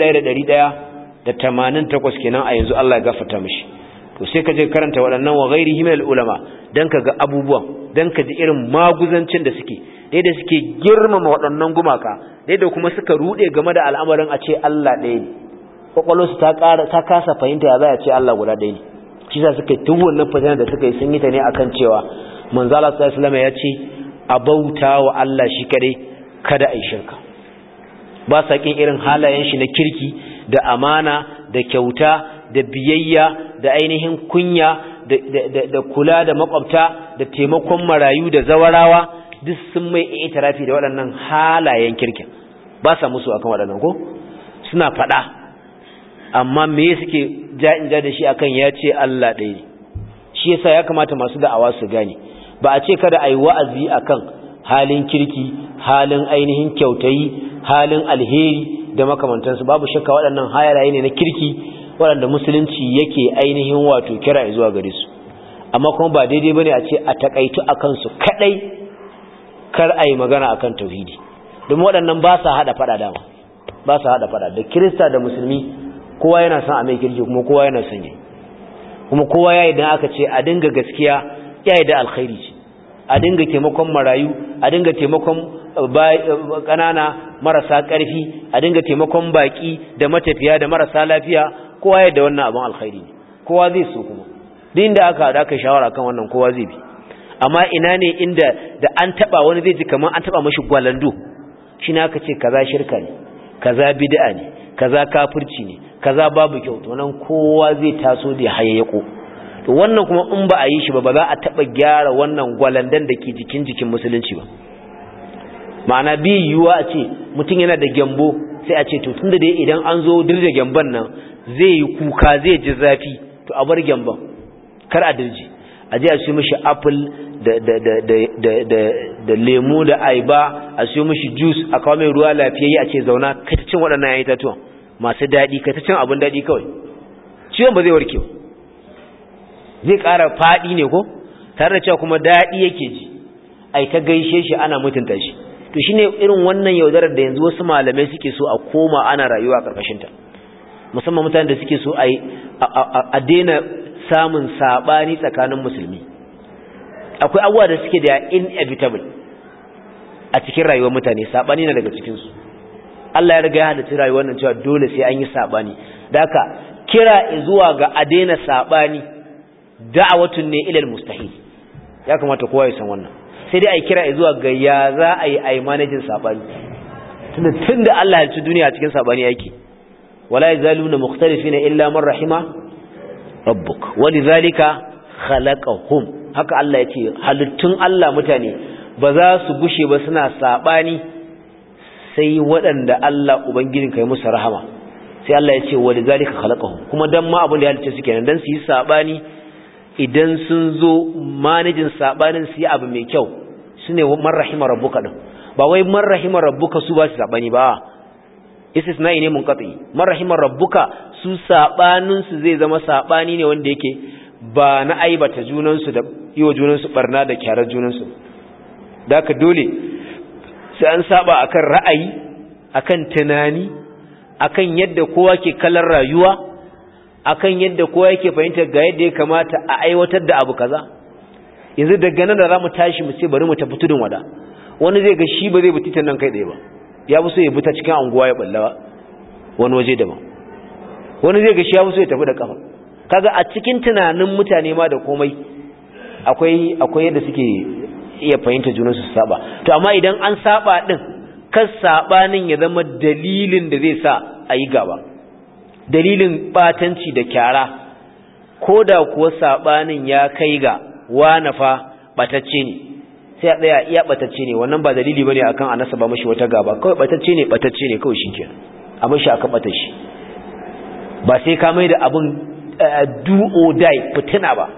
1188 kenan a yanzu Allah ya gafarta mishi to sai ka je karanta waɗannan wa ghairihi min ulama dan ka ga abubuwan dan ka ji irin maguzancin da suke dai da suke girmama waɗannan gumaka dai da kuma suka rude game da al'amarin a ce Allah ɗaya ne kwakwalwarsu ta ƙara ta kasa fahimta ya za a ce Allah guda ɗaya ne shi sa suka yi tun wannan fasina da suka yi sun yi ta ne akan cewa manzala sallallahu alaihi ya ce a bauta wa Allah shi kadai kada a yi shirka ba sa kin irin halayen shi na kirki da amana da kyauta da biyayya da ainihin kunya da kula da makwabta da taimakon marayu da zawarawa duk sun mai itirafi da waɗannan halayen kirkin ba sa musu akan waɗannan ko suna faɗa amma me suke ja'in ja da shi akan ya ce Allah ɗaya ne shi yasa ya kamata masu da'awa su gane ba a ce kada a yi wa'azi akan halin kirki halin ainihin kyautayi halin alheri da makamantansu babu shakka waɗannan halaye ne na kirki waɗanda musulunci yake ainihin wato kira zuwa gare su amma kuma ba daidai bane a ce a takaitu akan su kadai kar a yi magana akan tauhidi domin waɗannan ba sa haɗa faɗa dama ba sa haɗa faɗa da kirista da musulmi kowa yana son a mai kirki kuma kowa yana son yi kuma kowa ya idan aka ce a dinga gaskiya ya yi da alkhairi ce a dinga taimakon marayu a dinga taimakon ƙanana marasa ƙarfi a dinga taimakon baƙi da matafiya da marasa lafiya kowa ya da wannan abin alkhairi ne kowa zai so kuma duk inda aka haɗa aka shawara kan wannan kowa zai bi amma ina ne inda da an taɓa wani zai ji kamar an taɓa mashi gwalando shi ne aka ce kaza shirka ne kaza bid'a ne kaza kafirci ne kaza babu kyau to nan kowa zai taso da hayayyako to wannan kuma in ba a yi shi ba ba za a taba gyara wannan gwalandan da ke jikin jikin musulunci ba ma'ana bi yiwuwa a ce mutum yana da gyambo sai a ce to tunda dai idan an zo dirje gyamban nan zai yi kuka zai ji zafi to a bar gyamban kar a dirje a je a siyo mishi apple da da da da da da da lemu da aiba a siyo mishi juice a kawo mai ruwa lafiyayye a ce zauna kai ta cin waɗannan yayin tatuwan masu daɗi kai ta cin abin daɗi kawai ciwon ba zai warke zai ƙara faɗi ne ko tare da cewa kuma daɗi yake ji ai ta gaishe shi ana mutunta shi to shine irin wannan yaudarar da yanzu wasu malamai suke so a koma ana rayuwa a ƙarƙashin ta musamman mutanen da suke so a a daina samun sabani tsakanin musulmi akwai abubuwa da suke da inevitable a cikin rayuwar mutane sabani na daga cikin su Allah ya riga ya halitta rayuwar nan cewa dole sai an yi sabani da haka kira zuwa ga a daina sabani da'awatun ne ilal mustahil ya kamata kowa ya san wannan sai dai ai kira zuwa ga ya za a yi ai manajin sabani tunda tunda Allah ya ci duniya cikin sabani yake wala yazaluna mukhtalifina illa man rahima rabbuk walidhalika khalaqahum haka Allah ya ce halittun Allah mutane ba za su gushe ba suna sabani sai waɗanda Allah ubangijin kai musu rahama sai Allah ya ce walidhalika khalaqahum kuma dan ma abin da ya halice su kenan dan su yi sabani idan sun zo manajin sabanin su yi abu mai kyau sune man rahima rabbuka din ba wai man rahima rabbuka su ba su sabani ba istisna'i ne munqati man rahima rabbuka su sabanin su zai zama sabani ne wanda yake ba na aibata junan su da yiwa junan su barna da kyarar junan su da ka dole sai an saba akan ra'ayi akan tunani akan yadda kowa ke kallon rayuwa akan yadda kowa yake fahimta ga yadda ya kamata a aiwatar da abu kaza yanzu daga nan da zamu tashi mu ce bari mu tafi tudun wada wani zai ga shi ba zai bi titan nan kai tsaye ba ya fi so ya bi ta cikin anguwa ya balla wani waje daban wani zai ga shi ya fi so ya tafi da kafa kaga a cikin tunanin mutane ma da komai akwai akwai yadda suke iya fahimta junan su saba to amma idan an saba din kan sabanin ya zama dalilin da zai sa a yi gaba dalilin batanci da kyara ko da kuwa sabanin ya kai ga wana fa batacce ne sai a tsaya iya batacce ne wannan ba dalili bane akan anasa ba mashi wata gaba kawai batacce ne batacce ne kawai shikenan a mashi aka bata shi ba sai ka mai da abun do or die fitina ba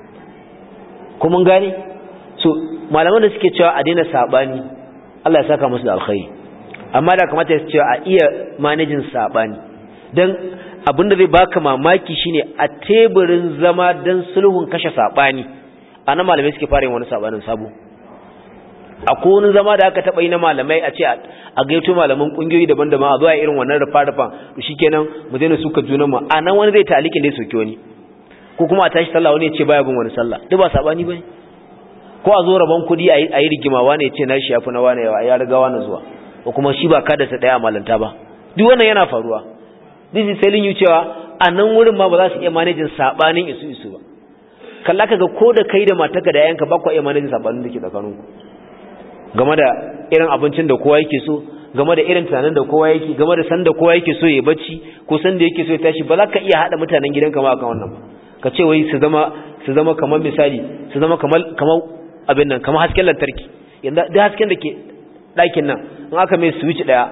kuma gane so malaman da suke cewa a daina sabani Allah ya saka musu da alkhairi amma da kamata ya cewa a iya manajin sabani dan abinda zai baka mamaki shine a teburin zama dan sulhun kashe sabani ana malamai suke fara yin wani sabanin sabo akwai wani zama da aka taba yi na malamai a ce a gaito malaman kungiyoyi daban-daban a zuwa irin wannan rufa-rufan to shikenan mu daina suka junan mu a nan wani zai talikin da ya soke wani ko kuma a tashi sallah wani ya ce baya bin wani sallah duk ba sabani bane ko a zo rabon kuɗi a yi rigima wani ya ce na shi yafi na wani yawa ya riga wani zuwa ko kuma shi ba kada sa daya malanta ba duk wannan yana faruwa this is telling you cewa a nan wurin ma ba za su iya manajin sabanin isu isu ba kalla kaga ko da kai da matarka da yayanka ba ku iya manajin sabanin da ke tsakaninku game da irin abincin da kowa yake so game da irin tunanin da kowa yake game da san da kowa yake so ya bacci ko san da yake so ya tashi ba za ka iya hada mutanen gidanka ma akan wannan ba ka ce wai su zama su zama kamar misali su zama kamar kamar abin nan kamar hasken lantarki yanda duk hasken da ke ɗakin nan in aka mai switch daya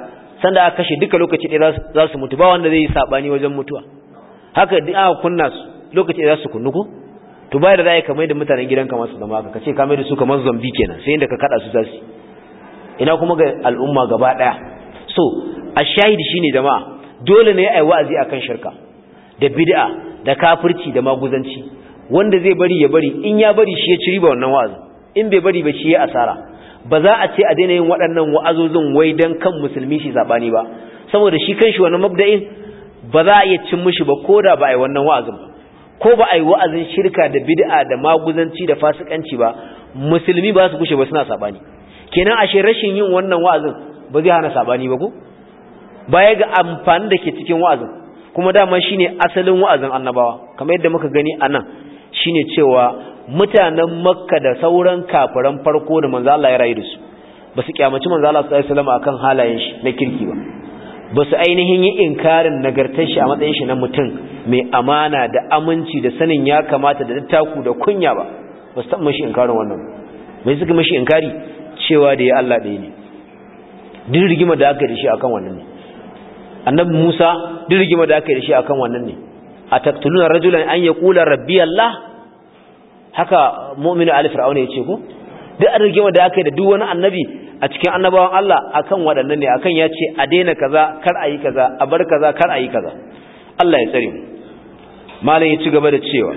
sanda aka kashe duka lokaci ɗaya za su mutu ba wanda zai yi sabani wajen mutuwa haka duk aka kunna su lokaci ɗaya za su kunnu ko to bayar da za ka mai da mutanen gidan kamar su zama ka ce ka mai da su kamar zombi kenan sai inda ka kada su zasu ina kuma ga al'umma gaba ɗaya so a shahidi shine jama'a dole ne ai wa'azi akan shirka da bid'a da kafirci da maguzanci wanda zai bari ya bari in ya bari shi ya ci riba wannan wa'azin in bai bari ba shi ya asara ba za a ce a daina yin waɗannan wa'azozin wai dan kan musulmi shi zabani ba saboda shi kanshi wannan mabda'in ba za a iya cin mishi ba koda ba ai wannan wa'azin ba ko ba ai wa'azin shirka da bid'a da maguzanci da fasikanci ba musulmi ba su kushe ba suna sabani kenan ashe rashin yin wannan wa'azin ba zai hana sabani ba ko baya ga amfani da ke cikin wa'azin kuma dama shine asalin wa'azin annabawa kamar yadda muka gani anan shine cewa mutanen makka da sauran kafiran farko da manzo Allah ya rayu da su ba su kyamaci manzo Allah sallallahu alaihi wasallam akan halayen shi na kirki ba ba su ainihin yi inkarin nagartar shi a matsayin shi na mutum mai amana da aminci da sanin ya kamata da dattaku da kunya ba ba su taɓa mashi inkarin wannan mai suka mashi inkari cewa da ya Allah ɗaya ne duk rigima da aka yi da shi akan wannan ne annabi Musa duk rigima da aka yi da shi akan wannan ne a taktuluna rajulan an yaqula rabbi Allah haka mu'minu ali fir'auna yace ko duk an rigima da aka yi da duk wani annabi a cikin annabawan Allah akan waɗannan ne akan ya ce a daina kaza kar a yi kaza a bar kaza kar a yi kaza Allah ya tsare mu malam ya ci gaba da cewa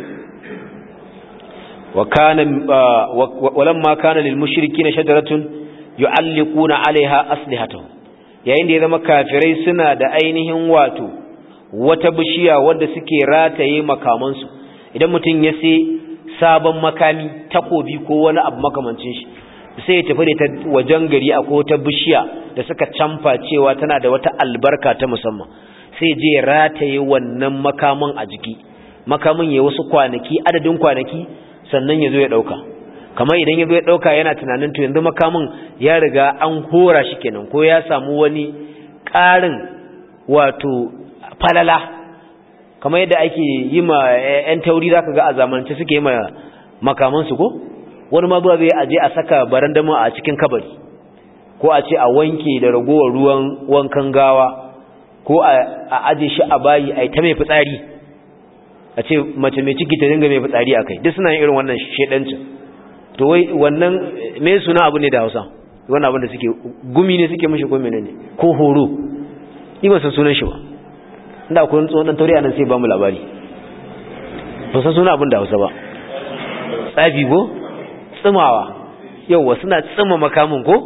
wa kana walamma kana lil mushrikeena shajaratun yu'alliquna 'alayha aslihatuhum yayin da ya zama kafirai suna da ainihin wato wata bishiya wadda suke rataye makamansu idan mutum ya sai sabon makami takobi ko wani abu makamancin shi sai ya tafi da ta wajen gari a wata bishiya da suka camfa cewa tana da wata albarka ta musamman sai je ya rataye wannan makamin a jiki makamin ya wasu kwanaki adadin kwanaki sannan ya zo ya ɗauka kamar idan ya zo ya ɗauka yana tunanin to yanzu makamin ya riga an hora shi kenan ko ya samu wani ƙarin wato falala kamar yadda ake yi ma 'yan tauri za ka ga a zamanance suke yi ma makamansu ko wani ma zai aje a saka barandama a cikin kabari ko a ce a wanke da ragowar ruwan wankan gawa ko a aje shi a bayi a ta mai fitsari a ce mace mai ciki ta dinga mai fitsari a kai duk suna yin irin wannan shedancin to wai wannan me suna abu ne da hausa wannan abin da suke gumi ne suke mashi ko menene ko horo ni ba san sunan shi ba inda akwai tsohon dan tauri anan sai ba mu labari ba san sunan abin da hausa ba tsafi ko tsimawa yauwa suna tsima makamin ko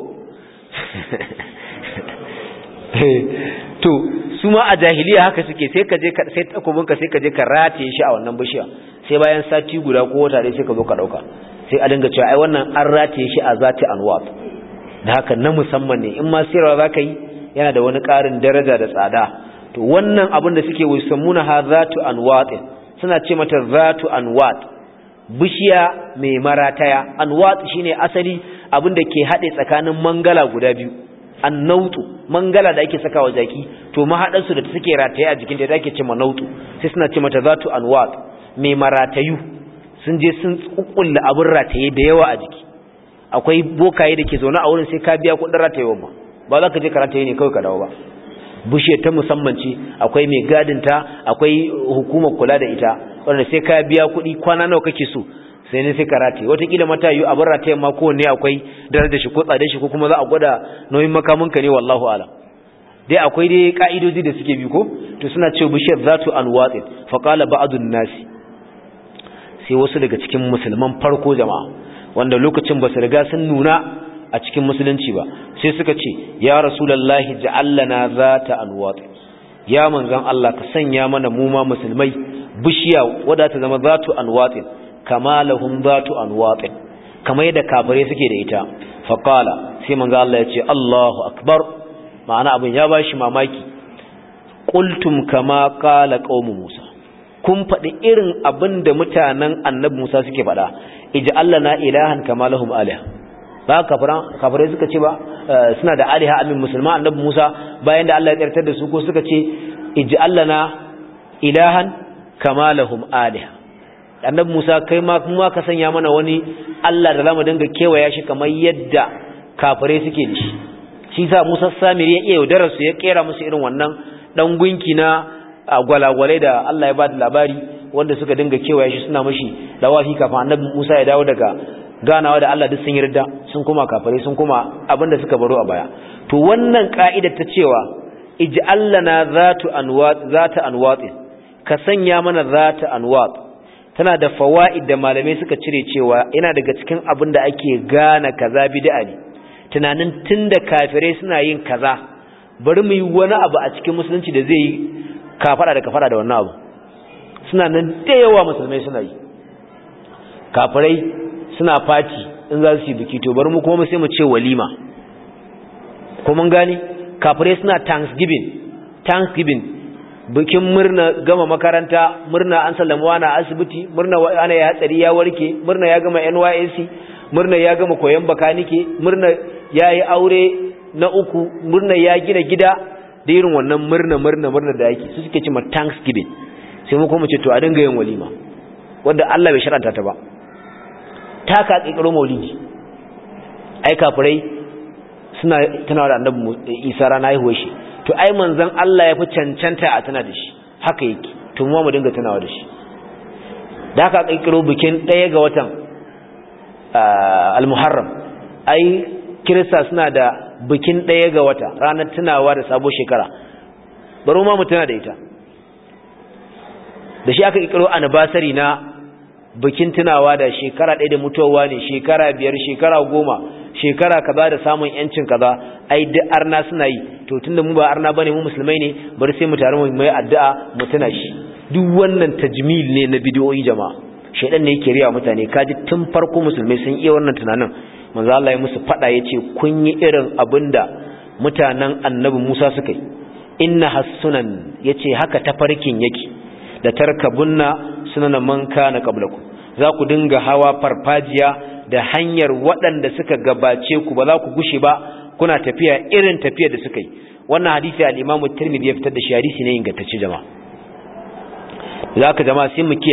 to su ma a jahiliya haka suke sai ka je sai takobinka sai ka je ka rataye shi a wannan bishiya sai bayan sati guda ko wata dai sai ka zo ka dauka sai a dinga cewa ai wannan an rataye shi a zati anwat da haka na musamman ne in ma sirra zaka yi yana da wani ƙarin daraja da tsada to wannan abin da suke wai sammuna ha zatu anwat suna ce mata zatu anwat bishiya mai marataya anwat shine asali abin da ke haɗe tsakanin mangala guda biyu annautu mangala da ake sakawa jaki to mahaɗar su da suke rataye a jikin ta ake ce manautu sai suna ce mata zatu anwat mai maratayu sun je sun kukkulla abin rataye da yawa a jiki akwai bokaye da ke zaune a wurin sai ka biya kuɗin ratayewa ma ba za ka je ka rataye ne kawai ka dawo ba bishiyar ta musamman ce akwai mai gadinta akwai hukumar kula da ita wanda sai ka biya kuɗi kwana nawa kake so sai ne sai ka rataye wataƙila mata yi abin ratayen ma kowanne akwai darajar shi ko tsadar shi ko kuma za a gwada nauyin makaminka ne wallahu alam dai akwai dai ka'idoji da suke bi ko to suna cewa bishiyar zatu an watsin faƙala ba'adun nasi sai wasu daga cikin musulman farko jama'a wanda lokacin ba su riga sun nuna a cikin musulunci ba sai suka ce ya rasulallahi ja'allana zata anwat ya manzon Allah ka sanya mana mu ma musulmai bishiya wadda ta zama zatu anwat kama lahum zatu anwat kamar yadda kafirai suke da ita faqala sai manzon Allah ya ce Allahu akbar ma'ana abin ya bashi mamaki qultum kama qala qaumu Musa kun faɗi irin abin da mutanen annabi Musa suke faɗa ij'alna ilahan kama lahum aliha ba kafirai suka ce ba suna da aliha amin musulman annabi Musa bayan da Allah ya tsartar da su ko suka ce ij'alna ilahan kama lahum aliha annabi Musa kai ma kuma ka sanya mana wani Allah da zamu dinga kewaya shi kamar yadda kafirai suke da shi shi sa Musa Samiri ya iya yaudarar su ya kera musu irin wannan dan gunki na gwalagwalai da Allah ya ba da labari wanda suka dinga kewaye shi suna mashi dawafi kafin annabi Musa ya dawo daga ganawa da Allah duk sun yarda sun kuma kafare sun kuma abinda suka baro a baya to wannan ka'ida ta cewa ij'al lana zatu anwat zata anwat ka sanya mana zata anwat tana da fawaid da malamai suka cire cewa yana daga cikin abin da ake gane kaza bid'a ne tunanin tunda kafirai suna yin kaza bari mu yi wani abu a cikin musulunci da zai yi kafara da kafara da wannan abu suna nan da yawa musulmai suna yi kafirai suna fati in za su yi biki to bari mu kuma sai mu ce walima ko mun gane kafirai suna thanksgiving thanksgiving bikin murna gama makaranta murna an sallama wani asibiti murna ana ya hatsari ya warke murna ya gama NYSC murna ya gama koyon bakanike murna ya yi aure na uku murna ya gina gida da irin wannan murna murna murna da yake su suke cewa thanksgiving sai mu kuma ce to a dinga yin walima wanda Allah bai sharanta ta ba ta ka kikiro maulidi ai kafirai suna tunawa da annabi Isa rana haihuwar shi to ai manzon Allah ya fi cancanta a tana da shi haka yake to mu mu dinga tunawa da shi da haka kikiro bikin ɗaya ga watan al-Muharram ai kirista suna da bikin ɗaya ga wata ranar tunawa da sabo shekara bari ma mu tuna da ita da shi aka kikiro anniversary na bikin tunawa da shekara ɗaya da mutuwa ne shekara biyar shekara goma shekara kaza da samun yancin kaza ai duk arna suna yi to tunda mu ba arna bane mu musulmai ne bari sai mu tare mu mai addu'a mu tuna shi duk wannan tajmil ne na bidiyoyi jama'a shedan ne yake riya mutane kaji tun farko musulmai sun iya wannan tunanin manzo Allah ya musu fada yace kun yi irin abinda mutanen annabi Musa suka yi inna hasunan yace haka tafarkin yake da tarkabunna sunana man kana qablakum za ku dinga hawa farfajiya da hanyar waɗanda suka gabace ku ba za ku gushe ba kuna tafiya irin tafiyar da suka yi wannan hadisi al-Imam Tirmidhi ya fitar da shi hadisi ne ingantacce jama'a zaka jama'a sai mu